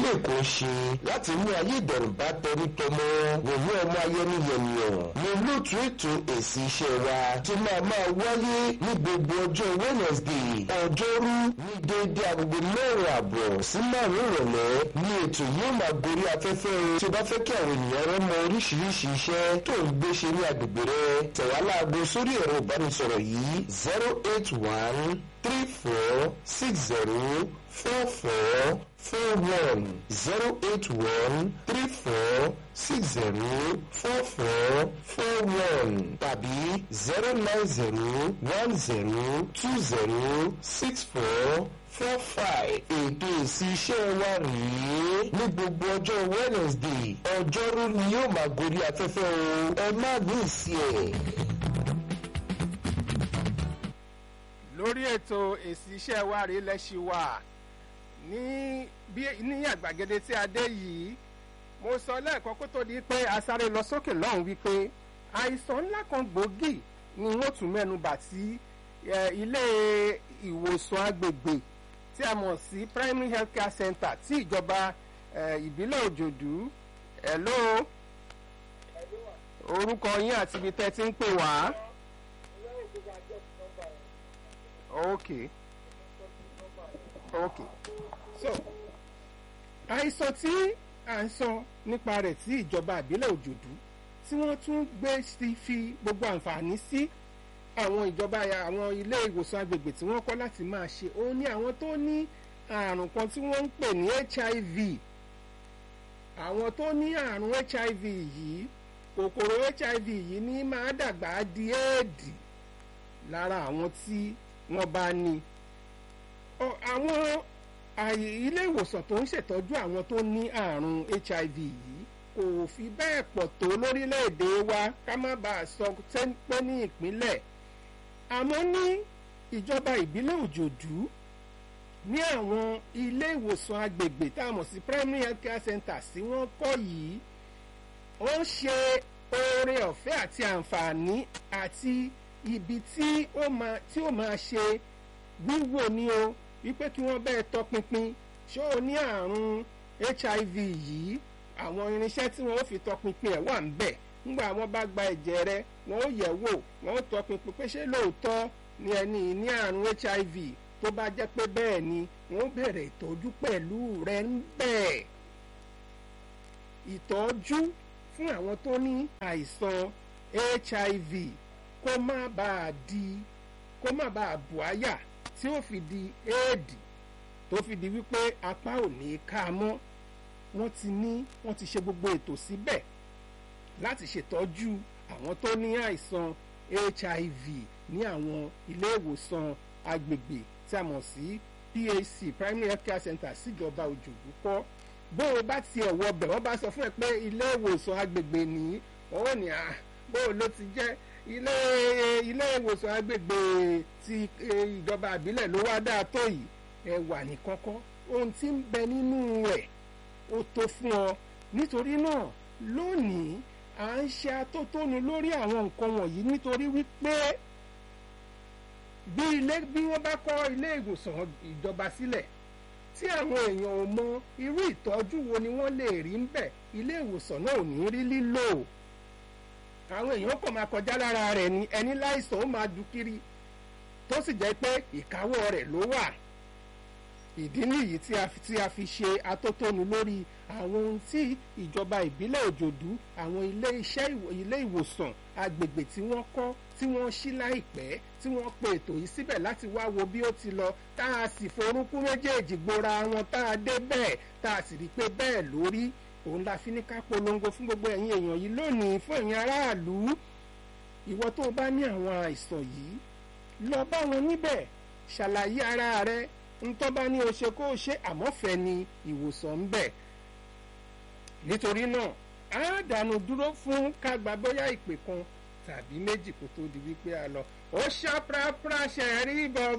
èkó ń ṣe láti mú ayé ìdẹ̀rùn bá tẹrí tọmọ wòye ọmọ ayẹni yẹnìyàn ní olóòtú ètò èsì iṣẹ́ wa tí máa máa wáyé ní gbogbo ọjọ́ wednesday ọjọ́rú ní déédéé agogo mẹ́rin àbọ̀ sí márùn-ún ìrọ̀lẹ́ ní ètò yóò máa gorí afẹ́fẹ́ o tí o bá fẹ́ kí àwọn ènìyàn rẹ mọ oríṣiríṣi iṣẹ́ tó ń gbé ṣe ní agbègbè rẹ tẹ̀wá láago sórí ẹ̀rọ ìbánisọ̀rọ̀ yìí zero eight one three four six zero four four four one zero eight one three four six zero four four four one tàbí zero nine zero one zero two zero six four four five ètò èsì iṣẹ́ wa rèé ní gbogbo ọjọ́ wednesday ọjọ́rú ni yóò máa gorí afẹ́fẹ́ o ẹ má ní ìsí ẹ̀. lórí ètò èsì iṣẹ́ wa rèé lẹ́sí wa ní bí ní àgbàgede tí a dé yìí mo sọ lẹ́ẹ̀kan kó tó di pé a sáré lọ sókè lọ́hùn wípé àìsàn ńlá kan gbòógì ni wọ́n tún mẹ́nu bà tí ilé ìwòsàn agbègbè tí a mọ̀ sí primary health care center tí ìjọba ìbílẹ̀ òjòdú hello orúkọ yín àti ibi tẹ́ ti ń pè wá. ok ok so àìsàn tí à ń sọ nípa rẹ̀ tí ìjọba ìbílẹ̀ òjòdú tí wọ́n tún gbé sí fi gbogbo àǹfààní sí àwọn ìjọba àwọn ilé ìwòsàn agbègbè tí wọ́n kọ́ láti máa ṣe òun ní àwọn tó ní àrùn kan tí wọ́n ń pè ní hiv àwọn tó ní àrùn hiv yìí kòkòrò hiv yìí ní máa dàgbà di éèdì lára àwọn tí wọ́n bá ní àwọn ilé ìwòsàn tó ń ṣètọ́jú àwọn tó ní àrùn hiv yìí kò fi bẹ́ẹ̀ pọ̀ tó lórílẹ̀‐èdè wa ká má bàa sọ pé ní ìpínlẹ̀ àmọ́ ní ìjọba ìbílẹ̀ òjòdú ní àwọn ilé ìwòsàn agbègbè tá a mọ̀ sí primary health care centers tí wọ́n kọ́ yìí wọ́n ṣe oore ọ̀fẹ́ àti àǹfààní àti ibi tí ó máa tí ó máa ṣe wíwò ní o wípé kí wọ́n bẹ́ẹ̀ tọpinpin ṣé o ní àrùn hiv yìí àwọn irinṣẹ́ tí wọ́n ó fi tọpinpin ẹ̀ wà ń bẹ̀ ńgbà wọ́n bá gba ẹ̀jẹ̀ rẹ wọ́n ó yẹ̀ wò wọ́n ó tọpinpin pé ṣé lóòótọ́ ni ẹni ní àrùn hiv tó bá jẹ́ pé bẹ́ẹ̀ ni wọ́n bẹ̀rẹ̀ ìtọ́jú pẹ̀lú rẹ̀ ń bẹ̀. ìtọ́jú fún àwọn tó ní àìsàn hiv kó má bàa di kó má bàa bù àyà tí ó fi di éèdì tó fi di wípé apá ò ní ká mọ́ wọ́n ti ní wọ́n ti ṣe gbogbo ètò síbẹ̀ láti ṣètọ́jú àwọn tó ní àìsàn hiv ní àwọn ilé ìwòsàn agbègbè tí a mọ̀ sí PHC primary health care center síjọba òjòdú kọ́ bó o bá tiẹ̀ wọ bẹ̀ wọ́n bá sọ fún ẹ pé ilé ìwòsàn agbègbè nìyí wọ́n ní à bó o ló ti jẹ́ ilé ilé ìwòsàn agbègbè ti ìjọba àbílẹ̀ ló wá dáa tó yìí ẹ wà ní kọ́kọ́ ohun tí ń bẹ nínú rẹ̀ ó tó fún ọ nítorí náà lónìí à ń ṣe atótónu lórí àwọn nǹkan wọ̀nyí nítorí wípé bí ilé bí wọ́n bá kọ́ ilé ìwòsàn ìjọba sílẹ̀ tí àwọn èèyàn ò mọ irú ìtọ́jú wo ni wọ́n lè rí ń bẹ̀ ilé ìwòsàn náà ò ní rí lílò àwọn èèyàn kàn máa kọjá lára rẹ̀ ni ẹni láìsàn ó máa ju kiri tó sì jẹ́ pé ìkáwọ́ rẹ̀ ló wà ìdí nìyí tí a tí a fi ṣe atótónu lórí àwọn ohun tí ìjọba ìbílẹ̀ òjòdú àwọn ilé iṣẹ́ ilé ìwòsàn agbègbè tí wọ́n kọ́ tí wọ́n ṣí láìpẹ́ tí wọ́n pe ètò yìí síbẹ̀ láti wá wo bí ó ti lọ tá a sì forúnkún méjèèjì gbora wọn tá a dé bẹ́ẹ̀ tá a sì rí i pé bẹ́ẹ̀ lórí òun la fi ní ká polongo fún gbogbo ẹ̀yin èèyàn yìí lónìí fún ẹ̀yin aráàlú ìwọ tó o bá ní àwọn àìsàn yìí lọ bá wọn níbẹ̀ ṣàlàyé ara rẹ ntọ́ bá ní o ṣe kó o ṣe àmọ́fẹ́ ni ìwòsàn ń bẹ̀ nítorí náà á dànù dúró fún ká gba bóyá ìpè kan tàbí méjì kó tó di wípé a lọ ó ṣá prapra ṣe rí bọ̀